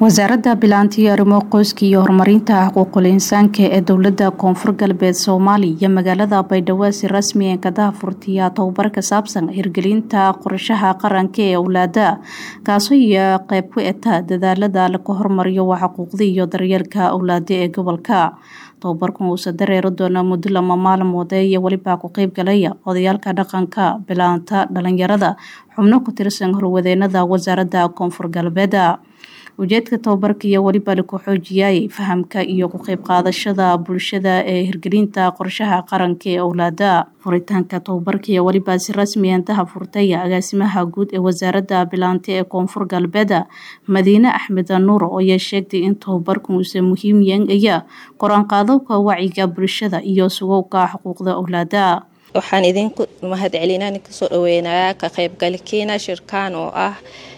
wasaaradda bilaanti iyo arrimo qoyska iyo horumarinta xuquuqul insaanka ee dowlada koonfur galbeed soomaaliya iyo magaalada baydhabo si rasmi ee kadaha furtiya tababar ka saabsan hirgelinta qorshaha qaranka ee owlaada kaasoo iyo qeyb ku eta dadaalada laga hormariyo waa xuquuqda iyo daryeelka owlaada ee gobolka tababarkan uusa dareeri doona muddo lama maalmoode iyo weliba ku qeyb galaya odayaalka dhaqanka bilaanta dhalinyarada xubno ku tirsan horwadeenada wasaaradda koonfur galbeed ujeedka tababarka iyo weliba laku xoojiyay fahamka iyo ku qeyb qaadashada bulshada ee hirgelinta qorshaha qaranka ee owlaada furitaanka tababarka iyo weliba si rasmi intaha furtay agaasimaha guud ee wasaaradda bilaanta ee koonfur galbeed madiine axmed nuur ayaa sheegtay in tababarkan uusa muhiim yaaya qoraanqaadowka wacyiga bulshada iyo sugowka xuquuqda owlaada waxaan idinku mahad celinaa kasoo dhaweynayaa ka qeybgalkiina shirkaan oo ah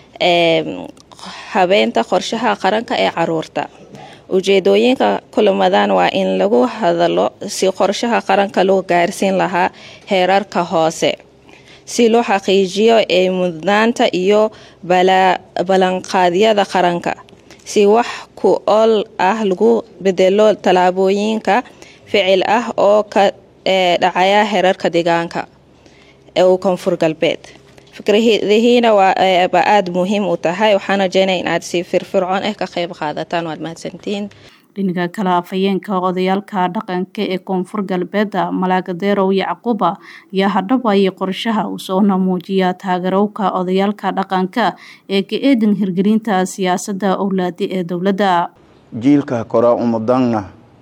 habeenta qorshaha qaranka ee caruurta ujeedooyinka kulamadan waa in lagu hadalo si qorshaha qaranka loo gaarsiin lahaa heerarka hoose si loo xaqiijiyo ee mudnaanta iyo ballanqaadyada qaranka si wax ku ool ah lagu bedelo tallaabooyinka ficil ah oo ka dhacaya heerarka deegaanka ee koonfur galbeed fikradihiina ba aada muhiim u tahay waxaan rajeynaya inaad si firfircoon ah ka qeyb qaadataan waad mahadsantihiin dhinaga kale afhayeenka odayaalka dhaqanka ee koonfur galbeed malaagadeerow yacquuba ayaa hadhabayay qorshaha usoona muujiya taageerowka odayaalka dhaqanka ee ka eedan hirgelinta siyaasada owlaada ee dowladda jiilka kora umudanna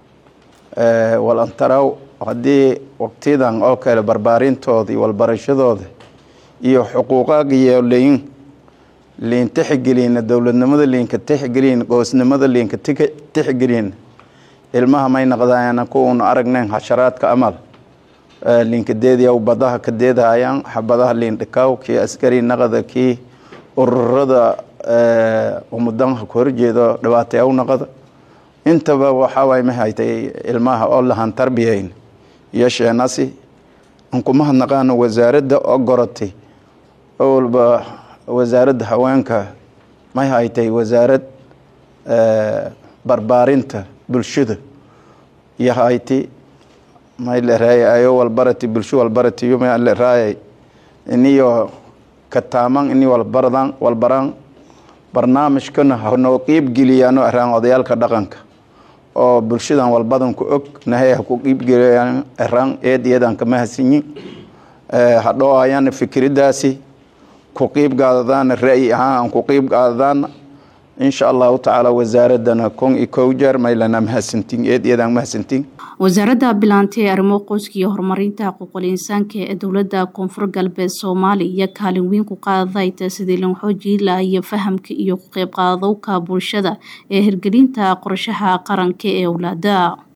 walantaraw haddii waqtiyadan oo kale barbaarintoodii walbarashadooda iyo xuquuqaaga iyo liin liin tixgelina dowladnimada liinka tixgelin qoosnimada liinka tixgelin ilmaha may naqdayana kuunu aragnayn xasharaadka amal liinka deediyaw badaha ka deedayaan xabadaha liin dhikaw kii askari naqada kii ururada umudanha ku horjeedo dhibaatayaw naqada intaba waxaaway ma haytay ilmaha oo lahan tarbiyayn iyo sheenasi ankumahad naqaano wasaaradda oo goratay walba wasaaradda haweenka may haytay wasaarad barbaarinta bulshada iyo hayti may leraayay ayo walbarati bulsho walbarati yo may leraayay iniyo kataaman ini walbaradan walbaraan barnaamijkana hanoo qiibgeliyaano araan odayaalka dhaqanka oo bulshadan walbadan ku og nahay ha ku qiibgeliyaan araan eed iyadan kama hasinyin hadhoo ayana fikiradaasi ku qiib qaadadaana ra'yi ahaan aan ku qiib qaadadaana insha allahu tacaala wasaaradana kon iyo kow jeer maylana mahadsantiin eed iyadaan mahadsantiin wasaaradda bilaanta ee arrimo qoyska iyo horumarinta xuquuqul insaanka ee dowladda koonfur galbeed soomaaliya iyo kaalin weyn ku qaadayta sidii lan xoojii lahayo fahamka iyo ku qeyb qaadowka bulshada ee hirgelinta qorshaha qaranka ee owlaada